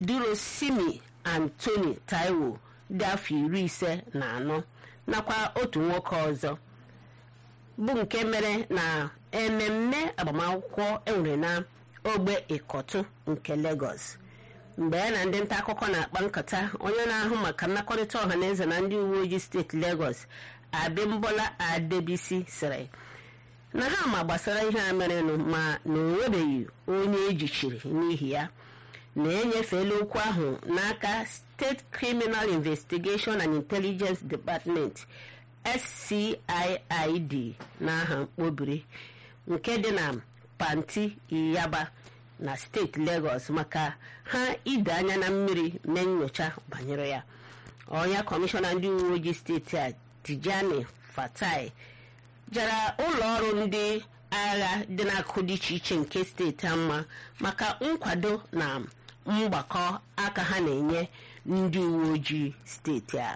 durosimi antoni taiwo dị afọ iri ise na anọ nakwa otu nwoke ọzọ bụ nke mere na ememme agbamakwụkwọ enwere na ogbe ịkọtụ nke Lagos mgbe ya na ndị nta akụkọ na-akpa nkata onye na-ahụ maka mmekọrịta ọha na eze na ndị uwe ojii steeti Lagos Abimbola Adebisi sịrị na ha ma gbasara ihe a merenụ ma na onwebeghị onye ejichiri n'ihi ya na-enyefela okwu ahụ n'aka State Criminal Investigation and Intelligence Department SCIID n'aha mkpobiri nke dị na Panti Iyaba na steeti Lagos maka ha ide anya na mmiri mee nyocha banyere ya onye kọmishọna ndị uwe ojii steeti a Tijani Fatai jara ụlọ ọrụ ndị agha dị n'akụkụ dị iche iche nke steeti a mma maka nkwado na mgbakọ aka ha na-enye ndị uwe ojii steeti a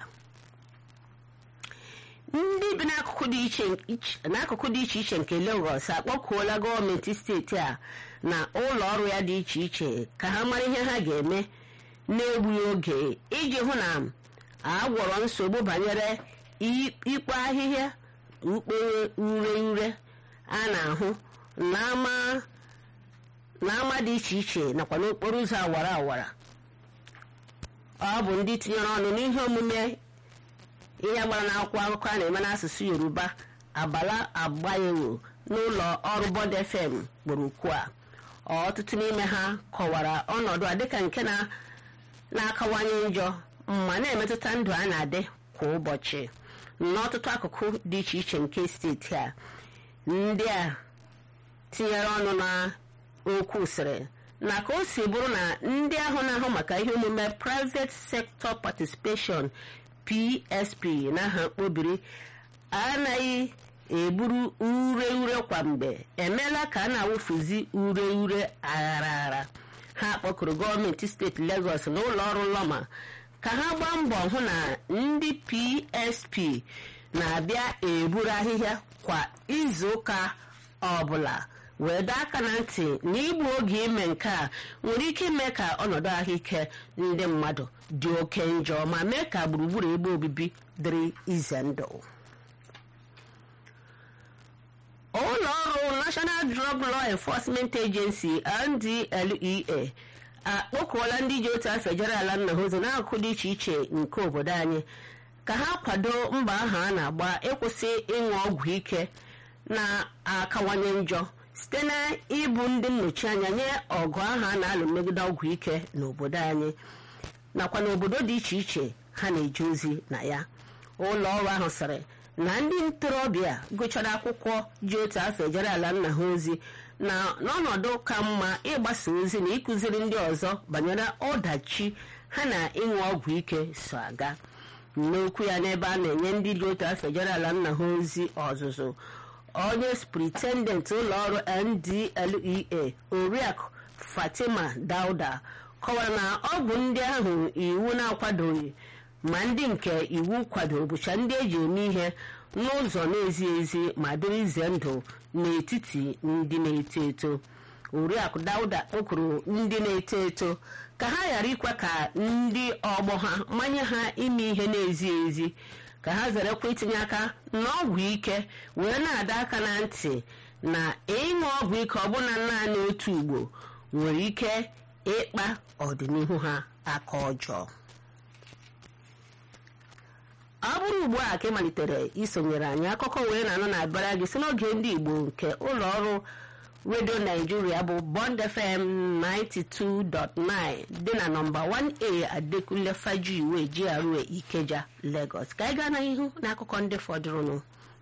ndị bi n'akụkụ dị iche iche nke Lagos akpọkuola gọọmenti steeti a na ụlọ ọrụ ya dị iche iche ka ha mara ihe ha ga-eme n'egbughị oge iji hụ na agwọrọ nsogbu banyere ikpo ahịhịa ukpere ure ure a na-ahụ n'ama dị iche iche nakwa n'okporo ụzọ awara awara ọ bụ ndị tinyere ọnụ n'ihe omume ihe gbara n'akwụkwọ akụkọ a na-eme n'asụsụ yoruba abala agbayewo n'ụlọ ọrụ Bond FM kpọrọ ukwu a ọtụtụ n'ime ha kọwara ọnọdụ a dịka nke na-akawanye njọ ma na-emetụta ndụ a na-adị kwa ụbọchị n'ọtụtụ akụkụ dị iche iche nke steeti a ndị a tinyere ọnụ na okwu sịrị na ka o si bụrụ na ndị ahụ na-ahụ maka ihe omume private sector participation PSP n'aha mkpobiri anaghị eburu ure ure kwa mgbe emeela ka a na-awụfuzi ure ure aghara aghara ha kpọkụrụ gọọmenti steeti Lagos na ụlọ ọrụ Lọma ka ha gbaa mbọ hụ na ndị PSP na-abịa eburu ahịhịa kwa izuụka ọbụla wee doo aka na ntị na igbu oge ime nke a nwere ike ime ka ọnọdụ ahụike ndị mmadụ dị oke njọ ma mee ka gburugburu ebe obibi dịrị ize ndụ ụlọ ọrụ National Drug Law Enforcement Agency NDLEA akpọkuola ndị ji otu afọ ejere ala nna ha ozi n'akụkụ dị iche iche nke obodo anyị ka ha kwado mba ahụ a na-agba ịkwụsị ịṅụ ọgwụ ike na-akawanye njọ site na ịbụ ndị nnọchi anya nye ọgụ ahụ a na-alụ megide ọgwụ ike n'obodo anyị nakwa n'obodo dị iche iche ha na-eje ozi na ya ụlọ ọrụ ahụ sịrị na ndị ntorobịa gụchara akwụkwọ ji otu afọ ejere ala nna ha ozi na n'ọnọdụ ka mma ịgbasa ozi na ịkụziri ndị ọzọ banyere ọdachi ha na ịṅụ ọgwụ ike so aga n'okwu ya n'ebe a na-enye ndị ji otu afọ ejere ala nna ha ozi ọzụzụ onye spritendent ụlọọrụ NDLEA oriakụ Fatima Dauda kọwara na ọ bụ ndị ahụ iwu na-akwadoghị ma ndị nke iwu kwadoro bụcha ndị eji eme ihe n'ụzọ na-ezi ezi ma dịrị ize ndụ n'etiti ndị na-eto eto oriakụ Dauda kpọkuru ndị na-eto eto ka ha ghara ikwe ka ndị ọgbọ ha manye ha ime ihe na-ezi ezi ka ha zerekwa itinye aka n'ọgwụ ike wee na-ada aka na ntị na ịṅụ ọgwụ ike ọbụna naanị otu ugbo nwere ike ịkpa ọdịnihu ha aka ọjọọ ọ bụrụ ugbu a ka ị malitere isonyere anyị akụkọ wee na-anọ na-abịara gị si n'oge ndị Igbo nke ụlọ ọrụ redio Naijiria bụ Bond FM 92.9 dị na nọmba 1A Adekunle Fajuiwe GRA Ikeja Lagos ka anyị gaa n'ihu n'akụkọ ndị fọdụrụnụ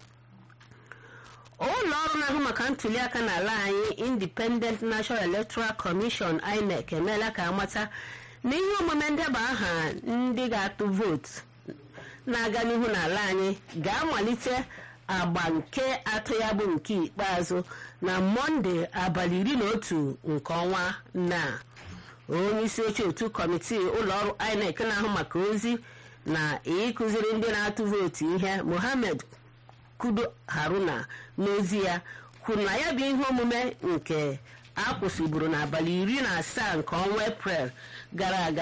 ụlọ ọrụ na-ahụ maka ntuliaka n'ala anyị Independent National Electoral Commission INEC emeela ka amata na ihe omume ndeba aha ndị ga-atụ vootu na-aga n'ihu n'ala anyị ga-amalite agba nke atọ ya bụ nke ikpeazụ na mọnde abalị iri na otu nke ọnwa na onye isi oche otu kọmitii ụlọọrụ INEC na-ahụ maka ozi na ịkụziri ndị na-atụ vootu ihe Mohammed Kudo Haruna n'ozi ya kwuru na ya bụ ihe omume nke a kwụsịburu n'abalị iri na asaa nke ọnwa eprel gara aga